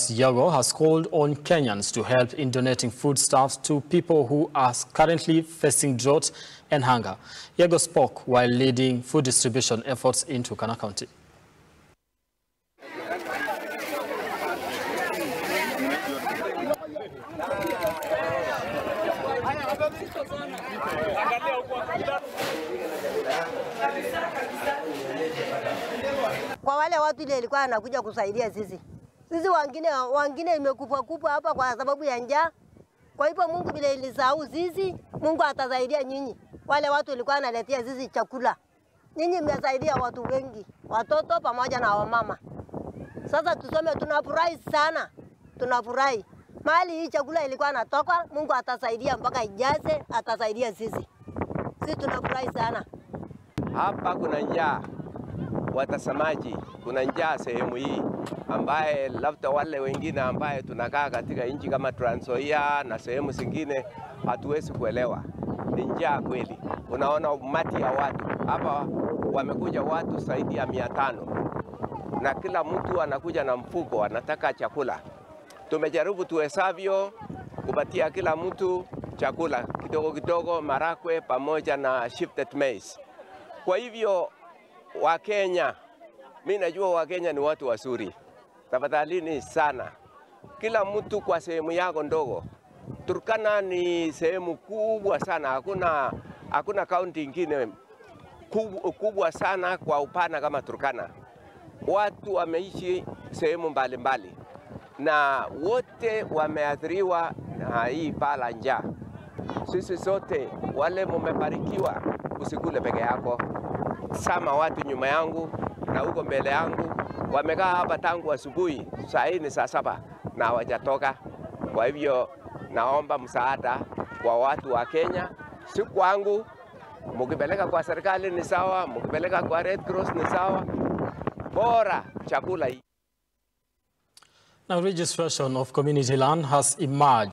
Yago has called on Kenyans to help in donating foodstuffs to people who are currently facing drought and hunger. Yago spoke while leading food distribution efforts in Turkana County. kwa wale watu ile ilikuwa anakuja kusaidia sisi. Sisi wengine wengine imekufa kufa hapa kwa sababu ya njaa. Kwa hivyo Mungu vile ilisahau sisi, Mungu atasaidia nyinyi. Wale watu ilikuwa analetea sisi chakula. Nyinyi mmesaidia watu wengi, watoto pamoja na wamama. Sasa tuseme tunafurahi sana, tunafurahi mahali hii chakula ilikuwa natoka. Mungu atasaidia mpaka ijaze, atasaidia sisi. Sisi tunafurahi sana. Hapa kuna njaa, watazamaji, kuna njaa sehemu hii ambaye labda wale wengine ambaye tunakaa katika nchi kama Trans Nzoia na sehemu zingine hatuwezi kuelewa. Ni njaa kweli. Unaona umati ya watu hapa, wamekuja watu zaidi ya mia tano na kila mtu anakuja na mfuko, anataka chakula. Tumejaribu tuwezavyo kupatia kila mtu chakula kidogo kidogo, marakwe pamoja na shifted maize. Kwa hivyo Wakenya, mi najua Wakenya ni watu wazuri, tafadhalini sana, kila mtu kwa sehemu yako ndogo. Turkana ni sehemu kubwa sana, hakuna hakuna kaunti ingine kubwa, kubwa sana kwa upana kama Turkana. Watu wameishi sehemu mbalimbali na wote wameathiriwa na hii baa la njaa. Sisi sote wale mumebarikiwa, usikule peke yako. Sama watu nyuma yangu na huko mbele yangu wamekaa hapa tangu asubuhi, saa hii ni saa saba na hawajatoka. Kwa hivyo naomba msaada kwa watu wa Kenya, si kwangu. Mukipeleka kwa serikali ni sawa, mukipeleka kwa Red Cross ni sawa, bora chakula hii Now, registration of community land has emerged